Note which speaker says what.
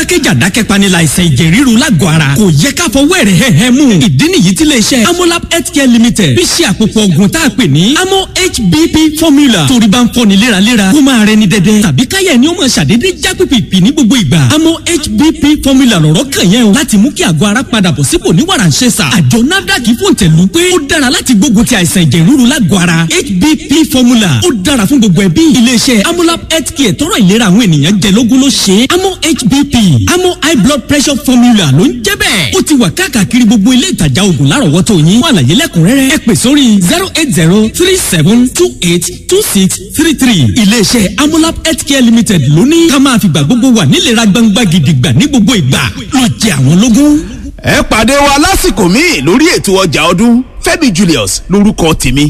Speaker 1: jákèjá dákẹ́panilà àìsàn ẹ̀jẹ̀ ríru lágọ̀ọ́ ara kò yẹ ká fọwọ́ ẹ̀rẹ̀ hẹ́hẹ́ mú ìdí nìyí tí iléeṣẹ́ amolab healthcare limited fi ṣe àpòpọ̀ ògùn tá a pè ní amo hbp formula torí bá ń fọ́ni léraléra kó máa rẹni dẹ́dẹ́ tàbí káyẹ̀ ni ó máa ṣàdédé já pìpìpì ní gbogbo ìgbà amo hbp formula lọ̀rọ̀ kàn yẹn o láti mú kí àgọ́ ara padà bọ̀ sípò ní wàràǹṣeṣà àjọ nafdac fòǹtẹ̀lù pé ó dára láti gbógun ti àìsàn ẹ̀jẹ̀ ríru lágọ̀ọ́ ara hbp formula ó dára fún gbogbo ẹbí iléeṣẹ́ amolab healthcare tọrọ ìlera àwọn ènìyàn jẹ lógún ló ṣe é amo hbp amo high blood pressure formula ló ń jẹ́ bẹ́ẹ̀ ó ti wà káàkiri gbogbo ilé ìtajà oògùn lárọ̀wọ́tò yín fún àlàyé lẹ́kùnrẹ́rẹ́ ẹ pè sórí zero eight zero three seven two eight two six three three iléeṣẹ́ amolab healthcare limited ló ní ká máa fìgbà gbogbo wà nílera gbangba gidigba ní gbogbo ìgbà ló jẹ àwọn lógún.
Speaker 2: ẹ pàdé wa lásìkò míì lórí ètò ọjà ọdún Fẹ́mi Julius lórúkọ tèmi